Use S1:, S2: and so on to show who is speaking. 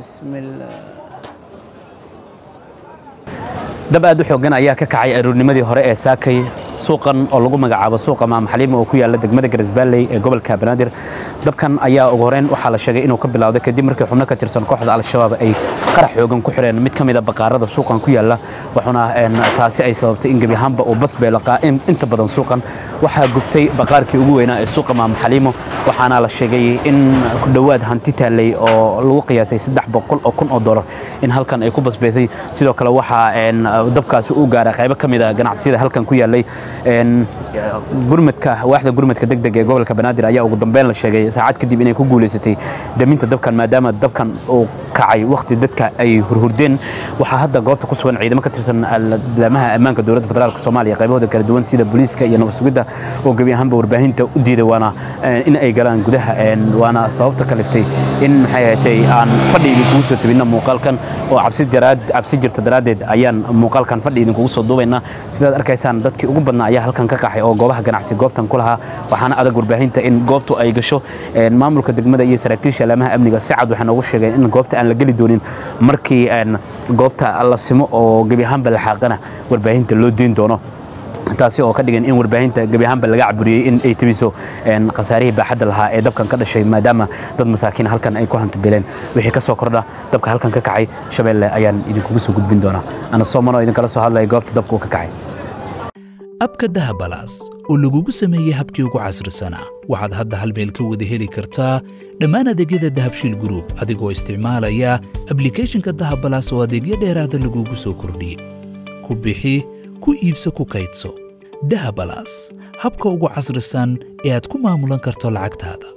S1: bismillah dab aad u xoogan ayaa ka kacay aroornimadii hore ee saakay suuqan oo lagu magacaabo suuqa maam xaliimo oo ku yaala degmada garisbaalley ee gobolka banaadir dabkan ayaa ugu horeyn waxaa la sheegay inuu ka bilowday kadib markii xubno ka tirsan kooxda al-shabaab ay qarax xoogan ku xireen mid ka mid a baqaarada suuqan ku yaala waxaana taasi ay sababtay in gebi ahaanba uu bas beelaqaa inta badan suuqan waxaa gubtay baqaarkii ugu weynaa ee suuqa maam xaliimo waxaana la sheegay in ku dhowaad hanti taallay oo lagu qiyaasay saddex boqol oo kun oo dolar in halkan ay ku basbeysay sidoo kale waxaa dabkaasi u gaaray qaybo ka mid a ganacsiyada halkan ku yaalay gurmadka waaxda gurmadka degdeg ee gobolka banaadir ayaa ugu dambeyn la sheegay saacad kadib inay ku guulaysatay daminta dabkan maadaama dabkan uu kacay wakhti dadka ay hurhurdeen waxaa hadda goobta ku sugan ciidamo ka tirsan laamaha ammaanka dowladda federaalk soomaaliya qaybahooda kala duwan sida booliiska iyo nabad sugidda oo gebi ahaanba warbaahinta u diiday waana in ay galaan gudaha waana sababta kaliftay in maxay ahatay aan fadhi idinkugu soo tabinna muuqaalkan oo cabsi daraad cabsi jirta daraaddeed ayaan muuqaalkan fadhi idinkugu soo duubaynaa sidaad arkaysaan dadkii ugu badnaa ayaa halkan ka qaxay oo goobaha ganacsi goobtan ku lahaa waxaana adag warbaahinta in goobtu ay gasho maamulka degmada iyo saraakiisha laamaha amniga si cad waxay noogu sheegeen in goobta aan la geli doonin markii goobta la simo oo gebi ahaanba la xaaqana warbaahinta loo deyn doono taasi oo ka dhigan in warbaahinta gebi ahaanba laga caburiyey in ay tebiso khasaarihii baaxadda lahaa ee dabkan ka dhashay maadaama dad masaakiin halkan ay ku hantabeleen wixii ka soo kordha dabka halkan ka kacay shabeelle ayaan idinkugu soo gudbin doonaa ana soomano idinkala soo hadlaya goobta dabka uu ka kacay
S2: abka dahabalaas oo lagugu sameeyey habkii ugu casrisanaa waxaad hadda hal meel ka wada heli kartaa dhammaan adeegyada dahabshiil gruub adigoo isticmaalaya ablikhethonka dahabalaas oo adeegyo dheeraada lagugu soo kordhiyey ku bixi ku iibso ku kaydso dahabalaas habka ugu casrisan ee aad ku maamulan karto lacagtaada